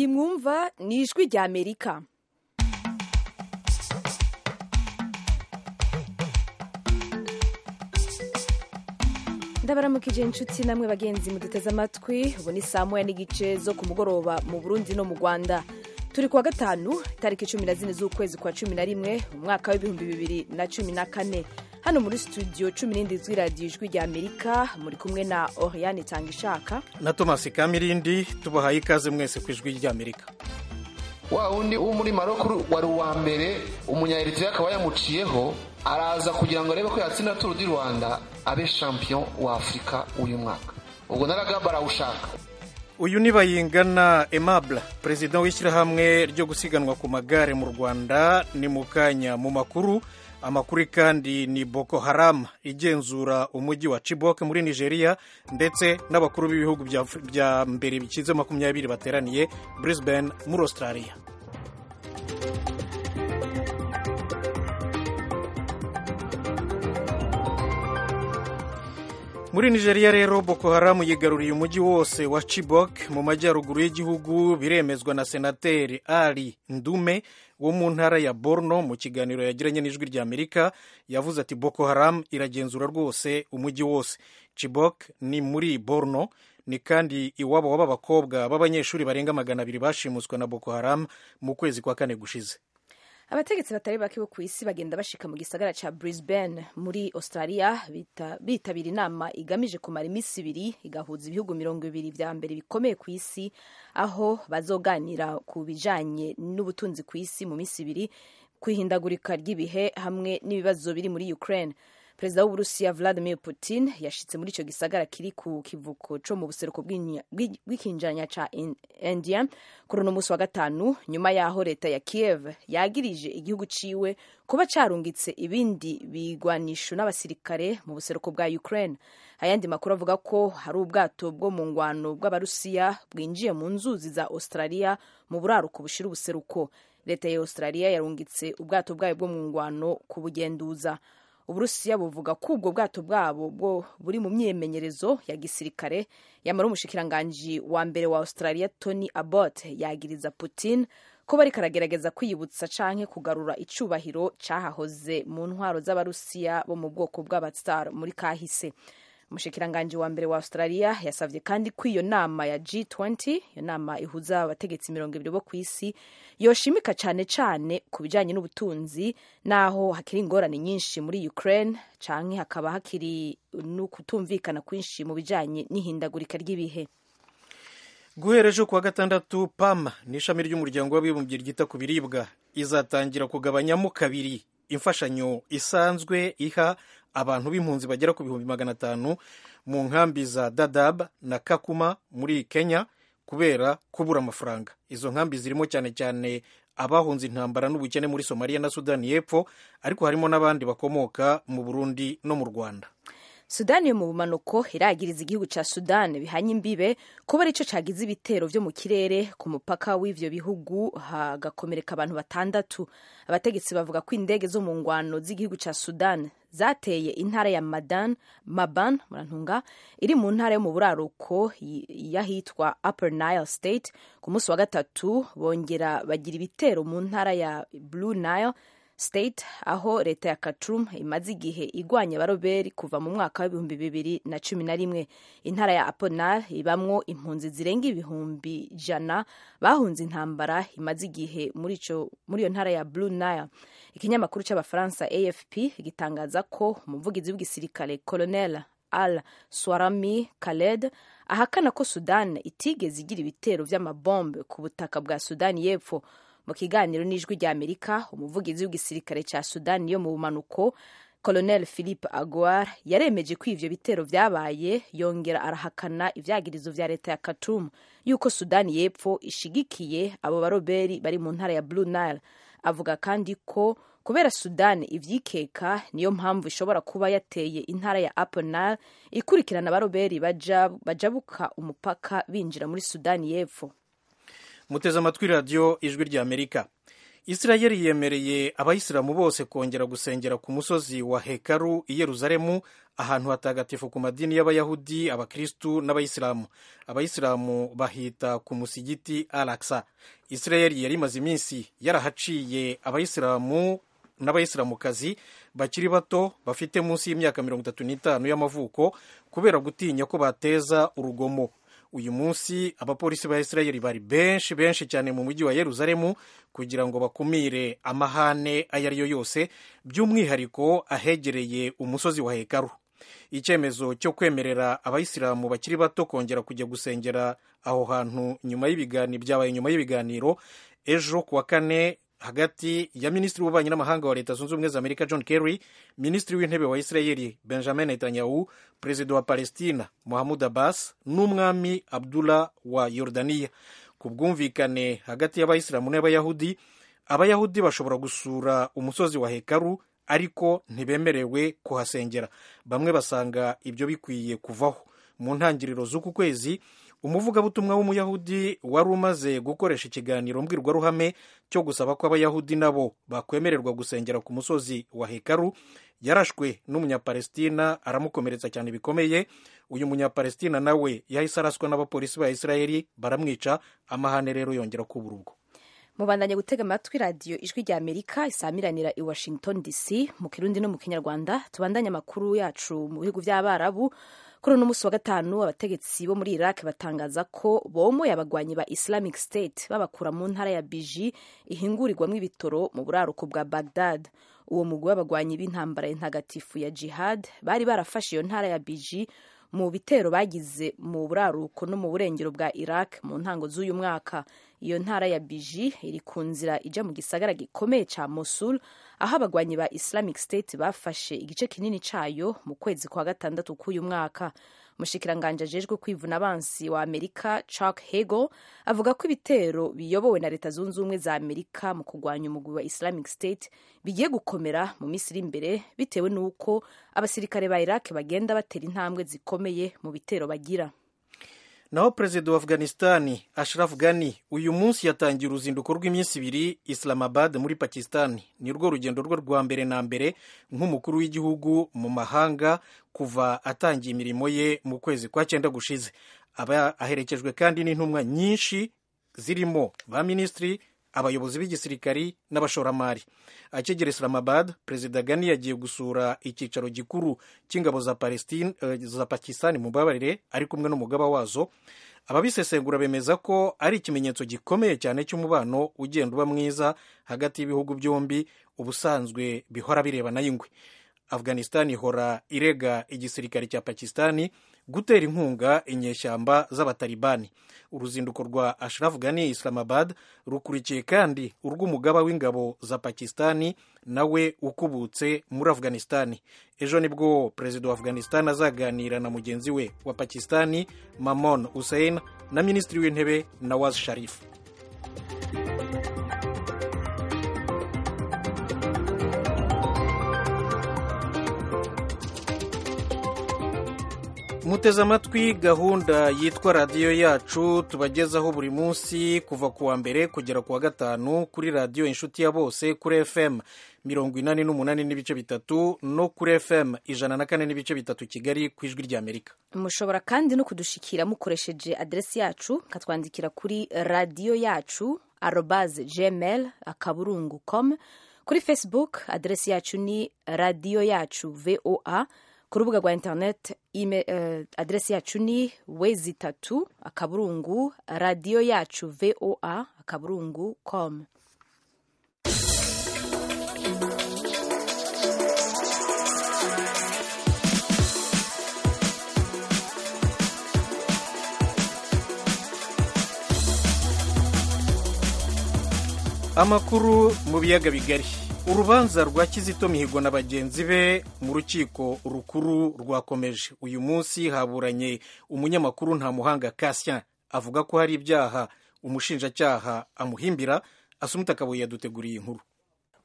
iyi mwumva ni ijwi rya amerika ndabaramukije inshuti namwe bagenzi muduteze amatwi ubu ni saa moya n'igice zo ku mugoroba mu burundi no mu rwanda turi kuwa gatanu tariki cumi na zine z'ukwezi kwa cumi na rimwe mu mwaka w'ibihumbi bibiri na cumi na kane hano muri studio cumi n'indwi z'iradiyo ijwi rya amerika muri kumwe na oriane itanga ishaka na thomas kamirindi tubahaye ikaze mwese ku ijwi rya amerika wa wundi wo muri maroko wari uwa mbere umunyaeritrea akaba yamuciyeho araza kugira ngo arebe ko yatsinda turu di rwanda abe champion wa afurika uyu mwaka ubwo naragaba arawushaka uyu ni bayingana aimable perezida w'ishyirahamwe ryo gusiganwa ku magare mu rwanda ni mu kanya mu makuru amakuru kandi ni boko haram igenzura umujyi wa chibok muri nigeria ndetse n'abakuru b'ibihugu bya mbere bikize makumyabiri bateraniye brisbane muri australia muri nigeria rero boko haram yigaruriye umujyi wose wa chibok mu majyaruguru y'igihugu biremezwa na senateri ali ndume wo mu ntara ya borno mu kiganiro yagiranye n'ijwi rya amerika yavuze ati boko haram iragenzura rwose umujyi wose chibok ni muri borno ni kandi iwabo w'abakobwa b'abanyeshuri barenga magana abiri bashimuswe na boko haram mu kwezi kwa kane gushize abategetsi batari bake bo ku isi bagenda bashika mu gisagara ca brisbane muri australia bitabira inama igamije kumara iminsi ibiri igahuza ibihugu mirongo ibiri vya mbere bikomeye ku isi aho bazoganira ku bijanye n'ubutunzi ku isi mu minsi ibiri kwihindagurika ry'ibihe hamwe n'ibibazo biri muri ukraine perezida w'uburusiya vladimir putin yashitse muri ico gisagara kiri ku kivuko co mu buseruko bw'ikinjanya ca india kuri uno musi wa gatanu nyuma yaho leta ya kiev yagirije igihugu ciwe kuba carungitse ibindi bigwanisho n'abasirikare mu buseruko bwa ukraine ayandi makuru avuga ko hari ubwato bwo mu ngwano bw'abarusiya bwinjiye mu nzuzi za australia mu buraruko bushira ubuseruko leta ya australia yarungitse ubwato bwayo bwo mu ngwano kubugenduza uburusiya buvuga ko ubwo bwato bwabo bwo buri mu myimenyerezo ya gisirikare yamara umushikiranganji wa mbere wa australia tony abbott yagiriza putin ko bariko aragerageza kwiyibutsa canke kugarura icubahiro cahahoze mu ntwaro z'abarusiya bo mu bwoko bw'abatsar muri kahise umushikiranganji wa mbere wa australia yasavye kandi ko iyo nama ya g20 iyo nama ihuza abategetsi mirongo ibiri bo ku isi yoshimika cane cane ku bijanye n'ubutunzi naho hakiri ingorane nyinshi muri ukraine canke hakaba hakiri no kutumvikana kwinshi mu bijanye n'ihindagurika ry'ibihe guhera ejo kuwa gatandatu pam ni ishami ry'umuryango w'abibumbye ryita ku biribwa izatangira kugabanyamo kabiri imfashanyo isanzwe iha abantu b'impunzi bagera ku bihumbi magana atanu mu nkambi za dadab na kakuma muri kenya kubera kubura amafaranga izo nkambi zirimo cyane cyane abahunze intambara n'ubukene muri somaliya na sudani y'epfo ariko harimo n'abandi bakomoka mu burundi no mu rwanda sudani yo mu bumanuko iragiriza igihugu ca sudani bihanye imbibe kuba arico cagize ibitero vyo mu kirere ku mupaka w'ivyo bihugu hagakomereka abantu batandatu abategetsi bavuga ko indege zo mu ngwano z'igihugu ca sudani zateye intara ya madan maban murantunga iri mu ntara yo mu buraruko y'ahitwa upper nile state ku munsi wa gatatu bongera bagira ibitero mu ntara ya blue nile state aho leta ya Khartoum imaze igihe igwanya abaroberi kuva mu mwaka w'ibihumbi bibiri na cumi na rimwe intara ya Aponar ibamwo impunzi zirenga ibihumbi jana bahunze intambara imaze igihe muri iyo ntara ya Blue Nile ikinyamakuru cy'abafaransa AFP gitangaza ko umuvugizi w'igisirikare Colonel Al Swarami Khaled ahakana ko Sudan itigeze igira ibitero vy'amabombe ku butaka bwa Sudani y'Epfo mu kiganiro n'ijwi rya amerika umuvugizi w'igisirikare cya sudani yo mu bumanuko colonel philippe aguar yaremeje ko ivyo bitero vyabaye yongera arahakana ivyagirizo vya leta ya khartoum yuko sudani y'epfo ishigikiye abo baroberi bari mu ntara ya blue nile avuga kandi ko kubera sudani ivyikeka niyo mpamvu ishobora kuba yateye intara ya upper nile ikurikirana abaroberi bajabuka umupaka binjira muri sudani y'epfo muteze amatwi radiyo ijwi rya amerika isirayeli yemereye abayisilamu bose kongera gusengera ku musozi wa hekaru i yeruzalemu ahantu hatagatifu ku madini y'abayahudi abakristu n'abayisilamu abayisilamu bahita ku musigiti alaksa isirayeli yari imaze iminsi yarahaciye abayisilamu n'abayisilamukazi bakiri bato bafite munsi y'imyaka mirongo itatu n'itanu y'amavuko kubera gutinya ko bateza urugomo uyu munsi abapolisi ba isirayeli bari benshi benshi cyane mu mujyi wa yeruzalemu kugira ngo bakumire amahane ayo ari yo yose by'umwihariko ahegereye umusozi wa hekaru icyemezo cyo kwemerera abayisilamu bakiri bato kongera kujya gusengera aho hantu nyuma y'ibiganiro byabaye nyuma y'ibiganiro ejo kuwa kane hagati ya minisitiri w'ububanyi n'amahanga wa leta zunze ubumwe za amerika john kerry minisitiri w'intebe wa isirayeli benjamin netanyahu perezida wa palestina mohamud abbas n'umwami abdullah wa yordaniya ku bwumvikane hagati y'abayisilamu n'abayahudi abayahudi bashobora gusura umusozi wa hekaru ariko ntibemerewe kuhasengera bamwe basanga ibyo bikwiye kuvaho mu ntangiriro z'uku kwezi umuvugabutumwa w'umuyahudi wari umaze gukoresha ikiganiro mbwirwaruhame cyo gusaba ko abayahudi nabo bakwemererwa gusengera ku musozi wa hekaru yarashwe n'umunyapalestina aramukomeretsa cyane bikomeye uyu munyapalestina nawe yahise araswa n'abapolisi ba isirayeli baramwica amahane rero yongera kubura ubwo mubandanye gutega amatwi radiyo ijwi rya amerika isamiranira i washington dc mu kirundi no mu kinyarwanda tubandanye amakuru yacu mu bihugu by'abarabu kuri uno munsi wa gatanu abategetsi bo muri iraq batangaza ko bomoye abagwanyi ba islamic state babakura mu ntara ya biji ihingurirwamo ibitoro mu buraruko bwa bagdad uwo mugwi w'abagwanyi b'intambara y'intagatifu ya jihad bari barafashe iyo ntara ya biji mu bitero bagize mu buraruko no mu burengero bwa iraq mu ntango z'uyu mwaka iyo ntara ya biji iri ku nzira ijya mu gisagara gikomeye cya mosul aho abagwanyi ba islamic state bafashe igice kinini cyayo mu kwezi kwa gatandatu k'uyu mwaka umushikiranganji ajejwe kwivuna abansi wa amerika chuck hagel avuga ko ibitero biyobowe na leta zunze ubumwe za amerika mu kurwanya umugwi wa islamic state bigiye gukomera mu minsi iri imbere bitewe n'uko abasirikare ba iraq bagenda batera intambwe zikomeye mu bitero bagira naho perezida wa afghanistani ashraf ghani uyu munsi yatangiye uruzinduko rw'iminsi ibiri islamabad muri pakistani ni rwo rugendo rwe rwa mbere na mbere nk'umukuru w'igihugu mu mahanga kuva atangiye imirimo ye mu kwezi kwa cyenda gushize aba aherekejwe kandi n'intumwa nyinshi zirimo ba minisitiri abayobozi b'igisirikari n'abashoramari akigera islamabad perezida gani yagiye gusura icyicaro gikuru cy'ingabo za, uh, za pakistani mu mbabarire ari kumwe n'umugaba wazo ababisesengura bemeza ko ari ikimenyetso gikomeye cyane cy'umubano ugenda uba mwiza hagati y'ibihugu byombi ubusanzwe bihora birebana y'ingwe afghanistan ihora irega igisirikare cya pakistani gutera inkunga inyeshyamba z'abatalibani uruzinduko rwa ashraf ghani islamabad rukurikiye kandi urw'umugaba w'ingabo za pakistani nawe ukubutse muri afghanistani ejo nibwo perezida wa afghanistan azaganira na mugenzi we wa pakistani mamon hussein na minisitiri w'intebe nawaz sharif muteze amatwi gahunda yitwa radiyo yacu tubagezaho buri munsi kuva ku wa mbere kugera ku wa gatanu kuri radiyo inshuti ya bose kuri fm mirongo inani n'umunani n'ibice bitatu no kuri fm ijana na kane n'ibice bitatu kigali ku ijwi ry'amerika mushobora kandi no kudushikira mukoresheje aderesi yacu katwandikira kuri radiyo yacu arobaze gmail akaburungu com kuri facebook aderesi yacu ni radiyo yacu voa ku rubuga rwa interineti uh, aderesi yacu ni wezi itatu akaburungu radiyo yacu voa akaburungu com amakuru mu biyaga bigari urubanza rwa kizito mihigo na bagenzi be mu rukiko rukuru rwakomeje uyu munsi haburanye umunyamakuru ntamuhanga kasien avuga ko hari ibyaha umushinjacyaha amuhimbira asumuta akabuye yaduteguriye inkuru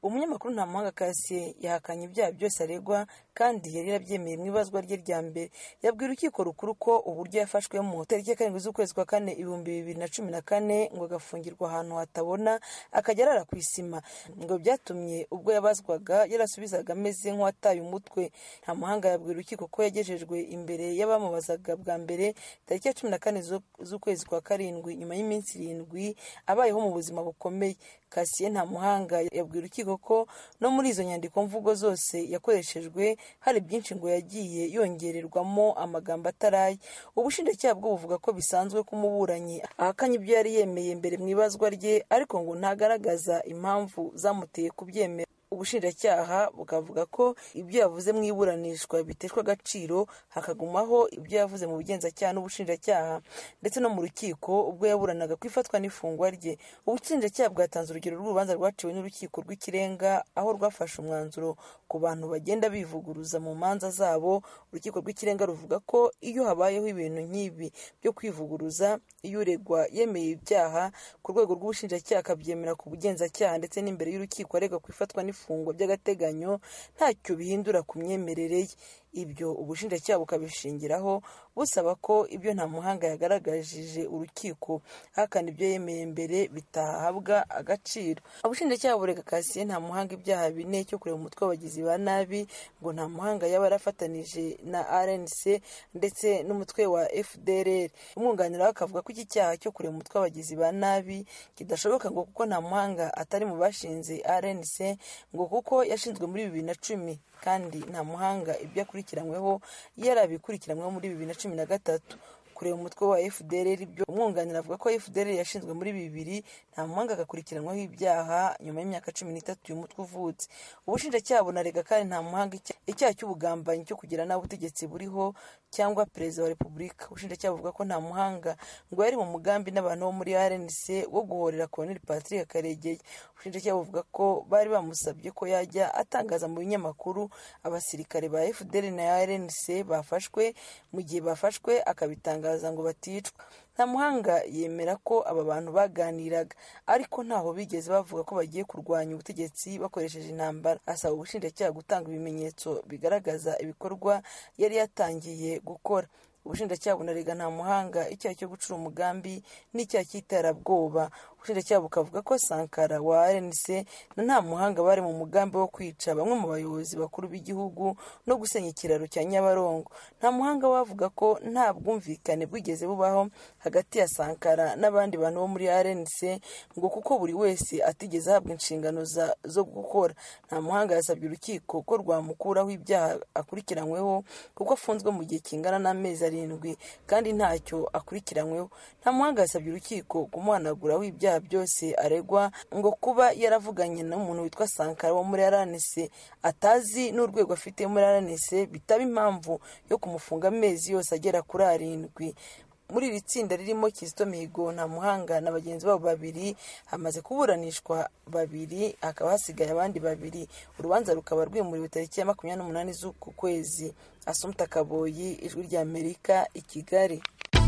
umunyamakuru ntamuhanga kasiye yahakanye ibyaha byose aregwa kandi yari yarabyemeye mu ibazwa rye rya mbere yabwiye urukiko rukuru ko uburyo yafashwemo tariki ya karindwi z'ukwezi kwa kane ibihumbi bibiri na cumi na kane ngo agafungirwa ahantu hatabona akajya arara ku isima ngo byatumye ubwo yabazwaga yarasubizaga ameze nk'uwataye umutwe nta muhanga yabwiye urukiko ko yagejejwe imbere y'abamubazaga bwa mbere tariki ya cumi na kane z'ukwezi kwa karindwi nyuma y'iminsi irindwi abayeho mu buzima bukomeye kasiye nta muhanga yabwiye urukiko ko no muri izo nyandiko mvugo zose yakoreshejwe hari byinshi ngo yagiye yongererwamo amagambo ataraye ubushinjacyaha bwo buvuga ko bisanzwe ko umuburanyi ahakanye ibyo yari yemeye mbere mu ibazwa rye ariko ngo ntagaragaza impamvu zamuteye kubyemera ubushinjacyaha bukavuga ko ibyo yavuze mu iburanishwa biteshwa agaciro hakagumaho ibyo yavuze mu bugenzacyaha n'ubushinjacyaha ndetse no mu rukiko ubwo yaburanaga ku ifatwa n'ifungwa rye ubushinjacyaha bwatanze urugero rw'urubanza rwaciwe n'urukiko rw'ikirenga aho rwafashe umwanzuro ku bantu bagenda bivuguruza mu manza zabo urukiko rw'ikirenga ruvuga ko iyo habayeho ibintu nk'ibi byo kwivuguruza iyo uregwa yemeye ibyaha ku rwego rw'ubushinjacyaha akabyemera ku bugenzacyaha ndetse n'imbere y'urukiko aregwa ku ifatwa n'ifungwa by'agateganyo ntacyo bihindura ku myemerere ye ibyo ubushinjacyaha bukabishingiraho busaba ko ibyo nta muhanga yagaragajije urukiko ahakana ibyo yemeye mbere bitahabwa agaciro ubushinjacyaha burega kasiye nta muhanga ibyaha bine cyo kureba umutwe w'abagizi ba nabi ngo nta muhanga yaba yarafatanije na rnc ndetse n'umutwe wa fdrr umwunganira we akavuga ko iki cyaha cyo kureba umutwe w'abagizi ba nabi kidashoboka ngo kuko nta muhanga atari mu bashinze rnc ngo kuko yashinzwe muri bibiri na cumi kandi nta muhanga ibyo akurikiranyweho yarabikurikiranyweho muri bibiri na cumi na gatatu kureba umutwe wa fdr ibyo umwunganira avuga ko fdr yashinzwe muri bibiri nta muhanga agakurikiranwaho ibyaha nyuma y'imyaka cumi n'itatu uyu mutwe uvutse ubushinjacyaha bunarega kandi nta muhanga icyaha cy'ubugambanyi cyo kugira nabi ubutegetsi buriho cyangwa perezida wa repubulika ubushinjacyaha buvuga ko nta muhanga ngo yari mu mugambi n'abantu bo muri rnc wo guhorera koloneli patrick karegeye ubushinjacyaha buvuga ko bari bamusabye ko yajya atangaza mu binyamakuru abasirikare ba fdr na rnc bafashwe mu gihe bafashwe akabitangaza ngo baticwa nta muhanga yemera ko aba bantu baganiraga ariko ntaho bigeze bavuga ko bagiye kurwanya ubutegetsi bakoresheje intambara asaba ubushinjacyaha gutanga ibimenyetso bigaragaza ibikorwa yari yatangiye gukora ubushinjacyaha bunarega nta muhanga icyaha cyo gucura umugambi n'icyaha cy'iterabwoba ubushinjacyaha bukavuga ko sankara wa rnc na nta muhanga bari mu mugambi wo kwica bamwe mu bayobozi bakuru b'igihugu no gusenya ikiraro cya nyabarongo nta muhanga wavuga ko nta bwumvikane bwigeze bubaho hagati ya sankara n'abandi bantu bo muri rnc ngo kuko buri wese atigeze ahabwa inshingano zo gukora nta muhanga yasabye urukiko ko rwamukuraho ibyaha akurikiranyweho kuko afunzwe mu gihe kingana n'amezi arindwi kandi ntacyo akurikiranyweho nta muhanga yasabye urukiko kumuhanaguraho ibyaha byose aregwa ngo kuba yaravuganye n'umuntu witwa sankara wo muri rnc atazi n'urwego afite muri rnc bitaba impamvu yo kumufunga amezi yose agera kuri arindwi muri iri tsinda ririmo kizito mihigo nta muhanga na bagenzi babo babiri hamaze kuburanishwa babiri hakaba hasigaye abandi babiri urubanza rukaba rwimuriwe tariki ya makumyabiri n'umunani z'uku kwezi asumta kaboyi ijwi ry'amerika i kigali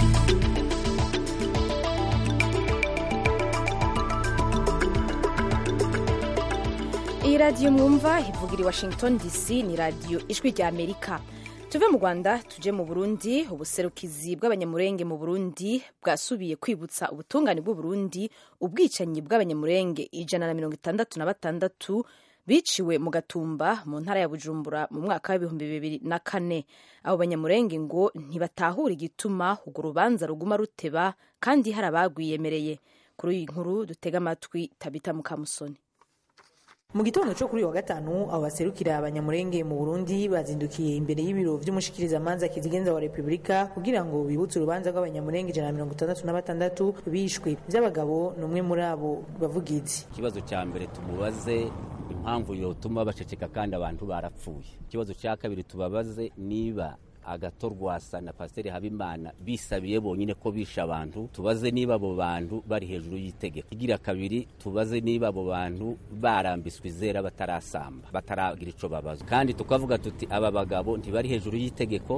iyi radiyo mwumva ivugira i washington dc ni radiyo ijwi ry'amerika tuve mu rwanda tuje mu burundi ubuserukizi bw'abanyamurenge mu burundi bwasubiye kwibutsa ubutungane bw'uburundi ubwicanyi bw'abanyamurenge ijana na mirongo itandatu na batandatu biciwe mu gatumba mu ntara ya bujumbura mu mwaka w'ibihumbi bibiri na kane abo banyamurenge ngo ntibatahura igituma urwo rubanza ruguma ruteba kandi hari abagwiyemereye kuri iyi nkuru dutega amatwi tabita mukamusoni mu gitondo cyo kuri uyu wa gatanu abo baserukira abanyamurenge mu burundi bazindukiye imbere y'ibiro by'umushikirizamanza kizigenza wa repubulika kugira ngo bibutse urubanza rw'abanyamurenge ijana na mirongo itandatu na batandatu bishwe by'abagabo ni umwe muri abo bavugizi ikibazo cya mbere tumubaze impamvu yotuma baceceka kandi abantu barapfuye ikibazo cya kabiri tubabaze niba agatorwasa na pasiteri habimana bisabiye bonyine ko bishe abantu tubaze niba abo bantu bari hejuru y'itegeko igira kabiri tubaze niba abo bantu barambiswe izera batarasamba bataragira icyo babazwa kandi tukavuga tuti aba bagabo ntibari hejuru y'itegeko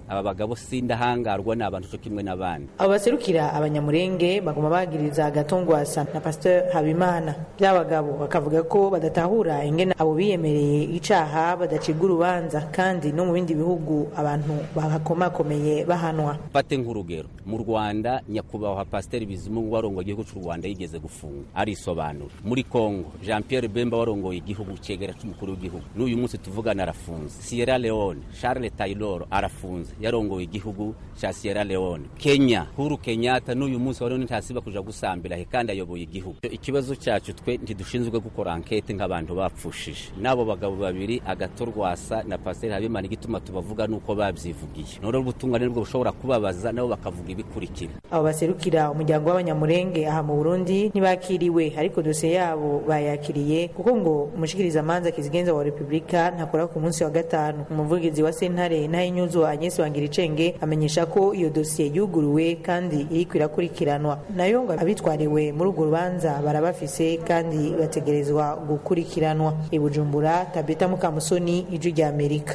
aba bagabo sindahangarwa ni abantu cyo kimwe n'abandi abo baserukira abanyamurenge baguma bagiriza agatongwasa na pasteur habimana by'abagabo bakavuga ko badatahura ingene abo biyemereye icaha badacibwa urubanza kandi no mu bindi bihugu abantu bahakomakomeye bahanwa fate nk'urugero mu rwanda nyakubahwa pasiteri bizimungu warongoye igihugu cy'u rwanda yigeze gufunga arisobanura muri congo jean pierre bemba warongoye igihugu cyegera cy'umukuru w'igihugu n'uyu munsi tuvugana arafunze sierra leone charles taylor arafunze yarongoye igihugu cya sierra leone kenya huru kenyatta n'uyu munsi wari ntasiba kuja gusambira he kandi ayoboye igihugu ikibazo cyacu twe ntidushinzwe gukora ankete nk'abantu bapfushije n'abo bagabo babiri agatorwasa na pasiteri habimana igituma tubavuga nuko babyivugiye none ubutungane nibwo bushobora kubabaza nabo bakavuga ibikurikira abo baserukira umuryango w'abanyamurenge aha mu burundi ntibakiriwe ariko dosiye yabo bayakiriye kuko ngo umushikirizamanza kizigenza wa repubulika ntakora ku munsi wa gatanu umuvugizi wa sentare ntayinyuzo agnes wangiricenge amenyesha ko iyo dosiye yuguruwe kandi iriko irakurikiranwa nayo ngo abitwariwe muri urwo rubanza barabafise kandi bategerezwa gukurikiranwa i bujumbura tabita mukamusoni ijwi rya amerika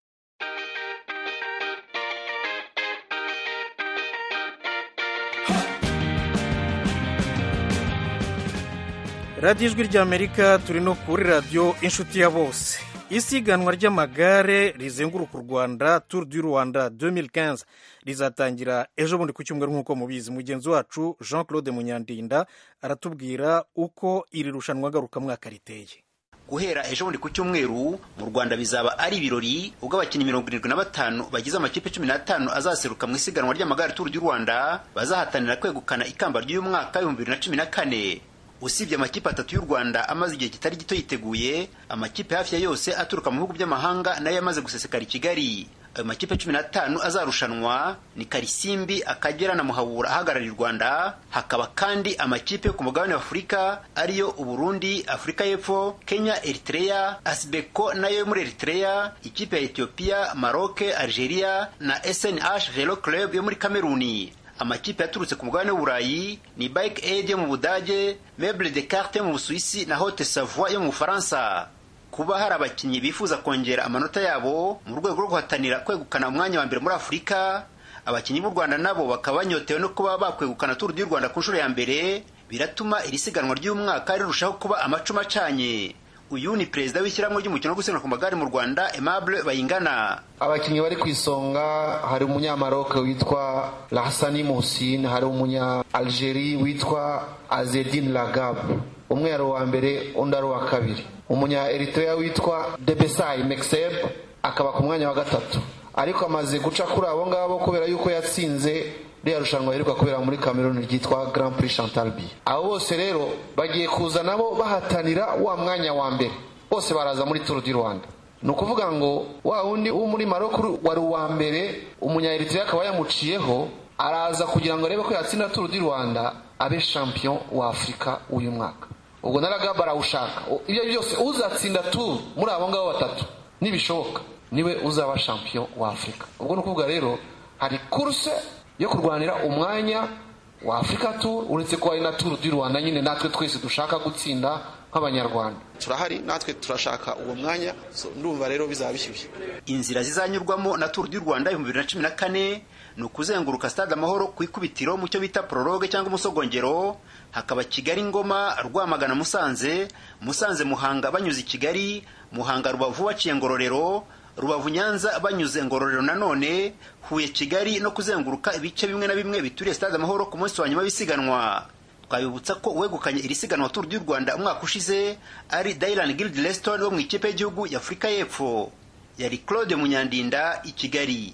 radiyo ijwi ry'amerika turi no kuri radiyo inshuti ya bose isiganwa ry'amagare rizenguruka u rwanda turu du rwanda 2015 rizatangira ejo bundi ku cyumweru nk'uko mubizi mugenzi wacu jean claude munyandinda aratubwira uko iri rushanwa ngarukamwaka riteye guhera ejo bundi ku cyumweru mu rwanda bizaba ari ibirori ubwo abakinnyi mirongo irindwi na batanu bagize amakipe cumi n'atanu azaseruka mu isiganwa ry'amagare turu du rwanda bazahatanira kwegukana ikamba ry'uyu mwaka w'ibihumbi bibiri na cumi na kane usibye amakipe atatu y'u rwanda amaze igihe kitari gito yiteguye amakipe hafi ya yose aturuka mu bihugu by'amahanga nayo yamaze gusesekara i kigali ayo makipe cumi n'atanu azarushanwa ni karisimbi akagera na muhabura ahagarariye u rwanda hakaba kandi amakipe yo ku mugabane wa afurika ariyo uburundi afurika y'epfo kenya eritrea asibeko nayo yo muri eritrea ikipe ya etiyopiya maroke algeria na snh velo club yo muri kameruni amakipe yaturutse ku mugabane w'uburayi ni bike aid yo mu budage meuble de carte yo mu busuwisi na hote savoie yo mu bufaransa kuba hari abakinnyi bifuza kongera amanota yabo mu rwego rwo guhatanira kwegukana umwanya wa mbere muri afurika abakinnyi b'u rwanda nabo bakaba banyotewe no kuba bakwegukana turu du rwanda ku nshuro ya mbere biratuma iri siganwa ry'umwaka rirushaho kuba amacuma acanye uyu ni perezida w'ishyirahamwe ry'umukino wo gusiganwa ku magare mu rwanda aimable bayingana abakinnyi bari ku isonga hari umunyamaroke witwa lahsani muhsin hari umunya algeri witwa azedin lagab umwe yari uwa mbere undi ari uwa kabiri umunya eritrea witwa debesai mexeb akaba ku mwanya wa gatatu ariko amaze guca kuri abo ngabo kubera yuko yatsinze ririya rushanwa riheruka kubera muri kameruni ryitwa grand prix chantal b abo bose rero bagiye kuza nabo bahatanira wa mwanya wa mbere bose baraza muri turu di rwanda ni ukuvuga ngo wa wundi wo muri maroko wari uwa mbere umunya eritrea akaba yamuciyeho araza kugira ngo arebe ko yatsinda turu di rwanda abe champion wa afurika uyu mwaka ubwo naraga barawushaka ibyo byose uzatsinda turu muri abo ngabo batatu nibishoboka niwe uzaba champion wa afurika ubwo ni ukuvuga rero hari kuruse yo kurwanira umwanya wa afurika turu uretse ko hari na turu du rwanda nyine natwe twese dushaka gutsinda nk'abanyarwanda turahari natwe turashaka uwo mwanya ndumva rero bizaba bishyushye inzira zizanyurwamo na turu du rwanda ibihumbi bibiri na cumi na kane ni ukuzenguruka stade amahoro ku ikubitiro mu cyo bita prologue cyangwa umusogongero hakaba kigali ngoma rwamagana musanze musanze muhanga banyuze i kigali muhanga rubavu baciye ngororero rubavu nyanza banyuze ngororero nanone huye kigali no kuzenguruka ibice bimwe na bimwe bituriye stade amahoro ku munsi wa nyuma w'isiganwa twabibutsa ko uwegukanye iri siganwa turu du rwanda umwaka ushize ari dailan gild leston wo mu ikipe y'igihugu y'afurika y'epfo yari claude munyandinda i kigali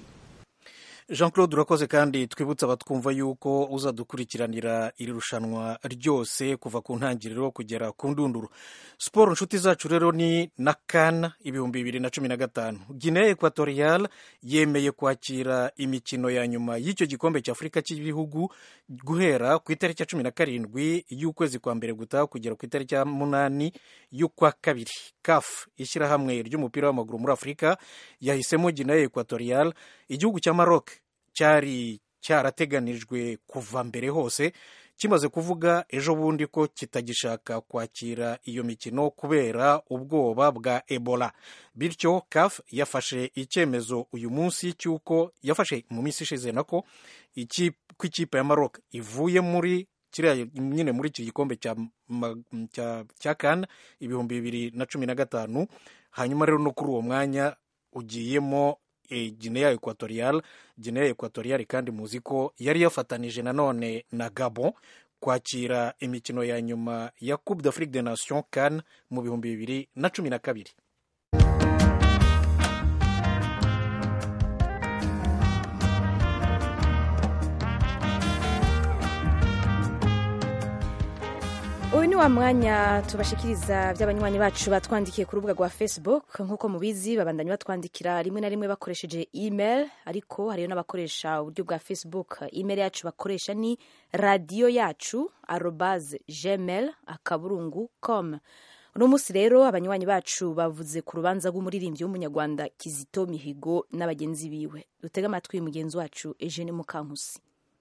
jean claude urakoze kandi twibutsa abatwumva yuko uzadukurikiranira iri rushanwa ryose kuva ku ntangiriro kugera ku ndunduro siporo inshuti zacu rero ni na kana ibihumbi bibiri na cumi na gatanu guinea equatorial yemeye kwakira imikino ya nyuma y'icyo gikombe cy'afurika cy'ibihugu guhera ku itariki ya cumi na karindwi y'ukwezi kwa mbere gutaha kugera ku itariki ya munani y'ukwa kabiri caf ishyirahamwe ry'umupira w'amaguru muri afurika yahisemo guinea equatorial igihugu cya maroc cyari cyarateganijwe kuva mbere hose kimaze kuvuga ejo bundi ko kitagishaka kwakira iyo mikino kubera ubwoba bwa ebola bityo caf yafashe icyemezo uyu munsi cy'uko yafashe mu minsi ishize nako ko ikipe ya maroc ivuye muri kiriya nyine muri iki gikombe cya, cya, cya kan ibihumbi bibiri na cumi na gatanu hanyuma rero no kuri uwo mwanya ugiyemo e, Guinea Equatorial Guinea Equatorial kandi muzi ko yari yafatanije nanone na Gabon kwakira imikino ya nyuma ya Coupe d'Afrique des Nations CAN mu bihumbi bibiri na cumi na kabiri uyu ni wa mwanya tubashikiriza by'abanywanyi bacu batwandikiye ku rubuga rwa facebook nk'uko mubizi babandanya batwandikira rimwe na rimwe bakoresheje email ariko hariyo n'abakoresha uburyo bwa facebook email yacu bakoresha ni radiyo yacu arobase gmail akaburungu com uno munsi rero abanywanyi bacu bavuze ku rubanza rw'umuririmbyi w'umunyarwanda kizito mihigo n'abagenzi biwe dutege amatwi mugenzi wacu eugene mukankusi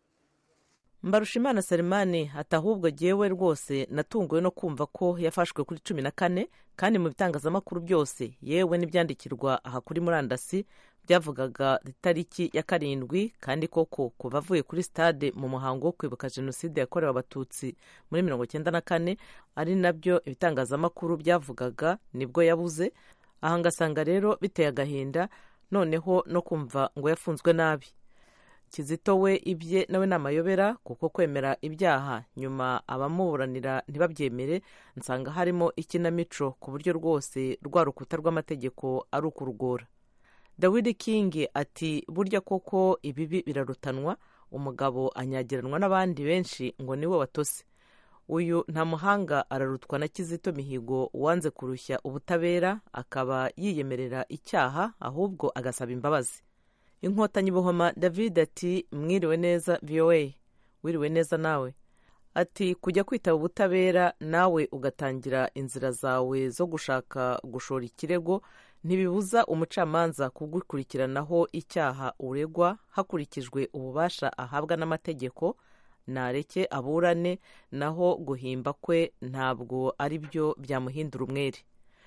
mbarushimana salimani ati ahubwo jyewe rwose natunguwe no kumva ko yafashwe kuri cumi na kane kandi mu bitangazamakuru byose yewe n'ibyandikirwa aha kuri murandasi byavugaga itariki ya karindwi kandi koko kuva avuye kuri stade mu muhango wo kwibuka jenoside yakorewe abatutsi muri mirongo icyenda na kane ari nabyo ibitangazamakuru byavugaga nibwo yabuze aha ngasanga rero biteye agahinda noneho no kumva ngo yafunzwe nabi kizito we ibye nawe ni amayobera kuko kwemera ibyaha nyuma abamuburanira ntibabyemere nsanga harimo ikinamico ku buryo rwose rwa rukuta rw'amategeko ari ukurugora dawidi kingi ati burya koko ibibi birarutanwa umugabo anyagiranwa n'abandi benshi ngo niwe watose uyu nta muhanga ararutwa na kizito mihigo wanze kurushya ubutabera akaba yiyemerera icyaha ahubwo agasaba imbabazi inkotanyi buhoma david ati mwiriwe neza voa wiriwe neza nawe ati kujya kwitaba ubutabera nawe ugatangira inzira zawe zo gushaka gushora ikirego ntibibuza umucamanza kugukurikiranaho icyaha uregwa hakurikijwe ububasha ahabwa n'amategeko nareke aburane naho guhimba kwe ntabwo ari byo byamuhindura umwere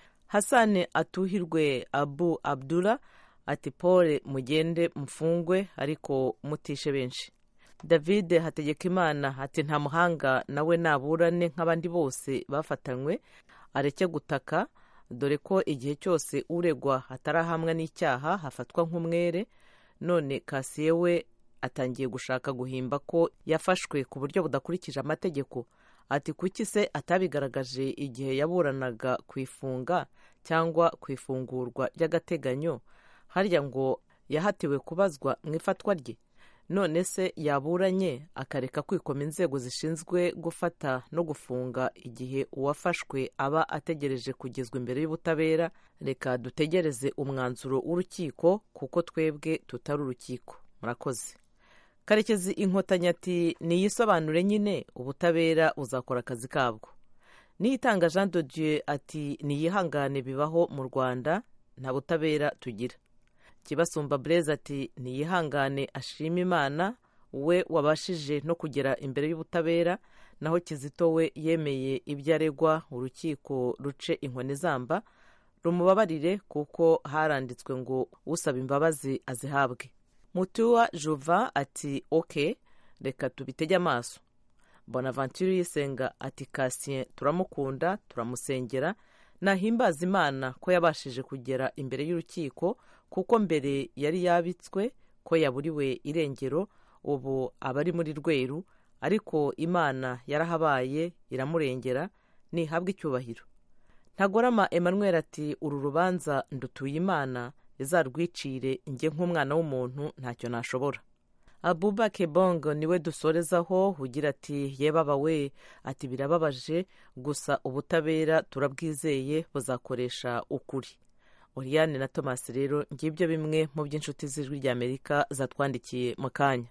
hasane atuhirwe abu abdullah ati pole mugende mfungwe ariko mutishe benshi david hategekimana ati nta muhanga nawe naburane nk'abandi bose bafatanywe areke gutaka dore ko igihe cyose uregwa atarahamwa n'icyaha hafatwa nk'umwere none kasiye we atangiye gushaka guhimba ko yafashwe ku buryo budakurikije amategeko ati kuki se atabigaragaje igihe yaburanaga ku ifunga cyangwa ku ifungurwa ry'agateganyo harya ngo yahatiwe kubazwa mu ifatwa rye none se yaburanye akareka kwikoma inzego zishinzwe gufata no gufunga igihe uwafashwe aba ategereje kugezwa imbere y'ubutabera reka dutegereze umwanzuro w'urukiko kuko twebwe tutari urukiko murakoze karekezi inkotanyi ati niyisobanure nyine ubutabera buzakora akazi kabwo niyitanga jean de dieu ati niyihangane bibaho mu rwanda nta butabera tugira kibasumba bureze ati ntiyihangane ashima imana we wabashije no kugera imbere y'ubutabera naho kizito we yemeye ibyo aregwa urukiko ruce inkoni zamba rumubabarire kuko haranditswe ngo usaba imbabazi azihabwe mutuwa juva ati oke reka tubitege amaso bonaventure yisenga ati kasien turamukunda turamusengera nahimbaza imana ko yabashije kugera imbere y'urukiko kuko mbere yari yabitswe ko yaburiwe irengero ubu aba ari muri rweru ariko imana yarahabaye iramurengera ntihabwe icyubahiro ntagorama emmanuel ati uru rubanza ndutuye imana izarwicire njye nk'umwana w'umuntu ntacyo nashobora abuba kebongo niwe dusorezaho ugira ati yebaba we ati birababaje gusa ubutabera turabwizeye buzakoresha ukuri oriyane na thomas rero ngibyo bimwe mu by'inshuti z'ijwi ry'amerika zatwandikiye mu kanya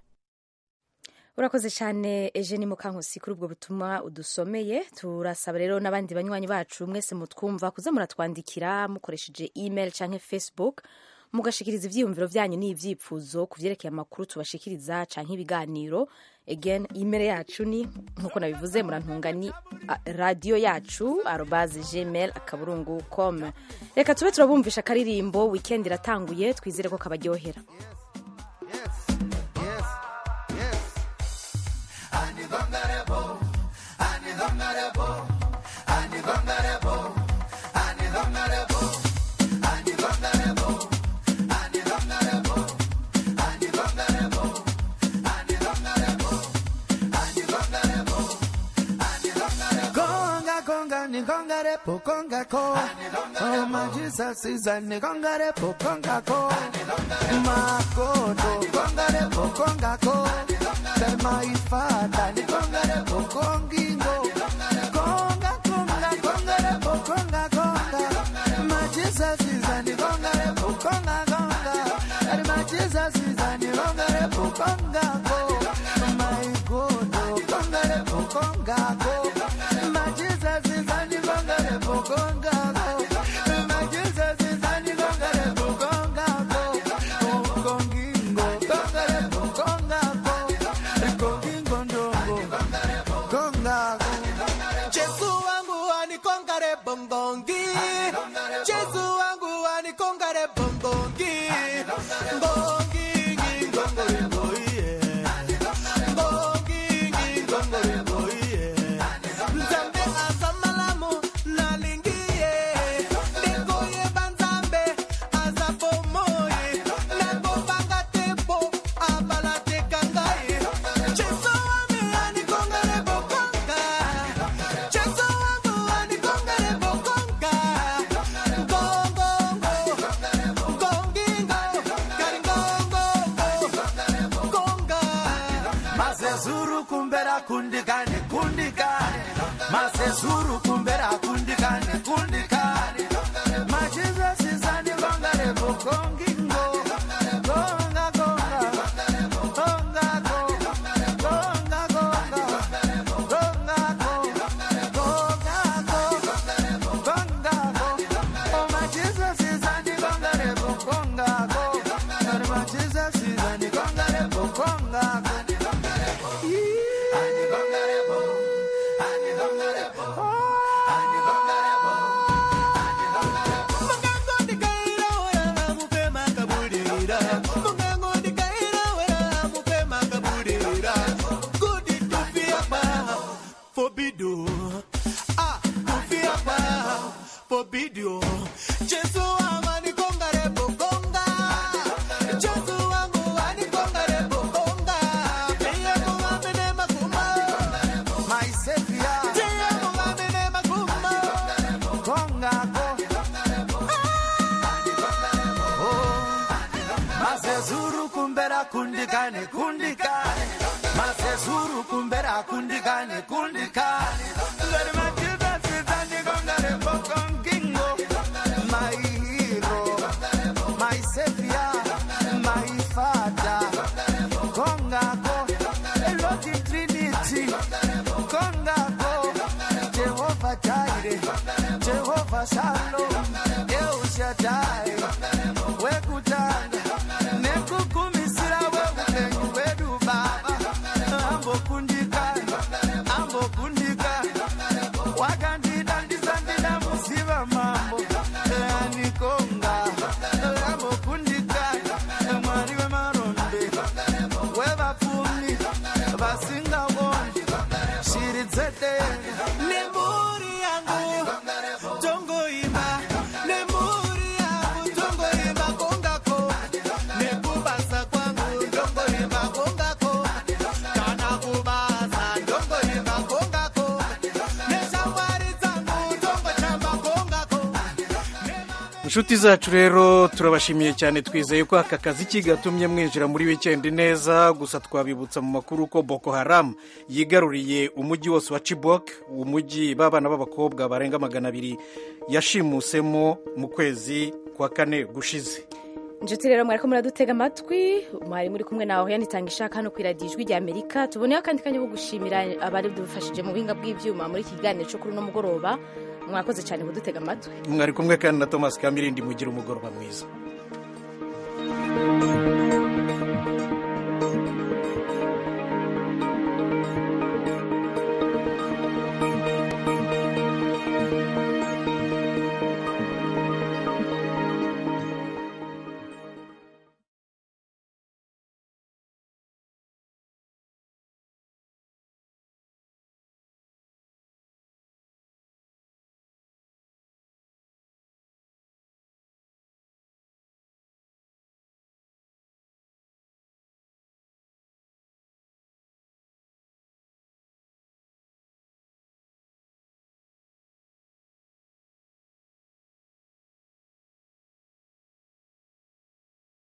urakoze cyane eugene mukankusi kuri ubwo butumwa udusomeye turasaba rero n'abandi banywanyi bacu mwese mutwumva kuza muratwandikira mukoresheje email cyangwa facebook mugashikiriza ivyiyumviro vyanyu n'ivyifuzo ku vyerekeye amakuru tubashikiriza canke ibiganiro again imere yacu ni nkuko nabivuze murantunga ni a- radio yacu arobase gmail akaburungu com reka tube turabumvisha akaririmbo weekend iratanguye twizere ko kabaryohera Conga, conga, ni conga de po, conga co. Oh my Jesus is a ni conga de po, conga co. Makoto, conga de po, conga co. Del my father, ni conga de po, congingo. Conga, conga, conga de po, conga, conga. My Jesus is a ni conga de po, conga, conga. And my Jesus is a ni conga de po, conga co. My God, conga de po, conga co. My Jesus is a ni conga de po, conga co. My Jesus is a ni conga de po, conga co. Oh, congingo, conga de po, conga co. Congingo ndongo, conga co. Jesu wangu anikongare bongongi Jesu wangu anikongare bongongi Ngongi ngongore boye Ngongi ngongore boye Nzambe azamalamu nalingiye Nikoye banzambe azapomoye Nakobanga tempo abalate kangaye Jesu wami anikongare bokonga Jesu wangu anikongare bokonga Ngongongo Ngongingo Karingongo Konga Masezuru kumbera kundikane kundikane Masezuru kumbera kundikane kundikane Majiza sizani kongare bokongingo Konga konga Konga konga Konga konga Konga konga Konga konga Oh my Jesus is ani kongare bokonga Oh my Jesus is ani kongare bokonga Ani kongare bo Ani kongare bo Ani kongare bo Mungango ndikaira wera mupe makabudira Mungango ndikaira wera mupe makabudira Kudi tufia pa Fobido Ah tufia pa Fobidio Jesu wangu anikongare bokonga Jesu wangu anikongare bokonga Tiye mungambene makuma My Savior Tiye mungambene makuma Konga ko Masezuru kumbera kundikane kundikane Masezuru kumbera kundikane kundikane Ngari majiza sizani kongare bokongingo My hero My savior My father Konga ko Elohim Trinity Konga ko Jehovah Jireh Jehovah Shalom El Shaddai Wekutanga Nekukumisira weupenyu wedu baba Ambokundikana Ambokundikana Wakandida ndisandida musiva mambo Anikonga Ambokundikana Mwari wemaronde Wevapfumi Vasingawoni Shiri dzedenga Nemburi yangu Tongoimba Nemburi yangu Tongoimba kongako Nekubasa kwangu Tongoimba kongako Kana kubasa Tongoimba kongako Neshamwari dzangu Tongochamba kongako inshuti zacu rero turabashimiye cyane twizeye ko aka kazi kigatumye mwinjira muri wikendi neza gusa twabibutsa mu makuru ko boko haramu yigaruriye umujyi wose wa chibok umujyi b'abana b'abakobwa barenga magana abiri yashimusemo mu kwezi kwa kane gushize inshuti rero mwariko muradutega amatwi mwari muri kumwe nawe yanitanga ishaka hano ku iradiyo ijwi rya amerika tuboneyeho akandi kanya ko gushimira abari dufashije mu buhinga bw'ibyuma muri iki kiganiro cyo kuri uno mugoroba mwakoze cyane kudutega amatwi mwari kumwe kandi na thomas kamirindi mugira umugoroba mwiza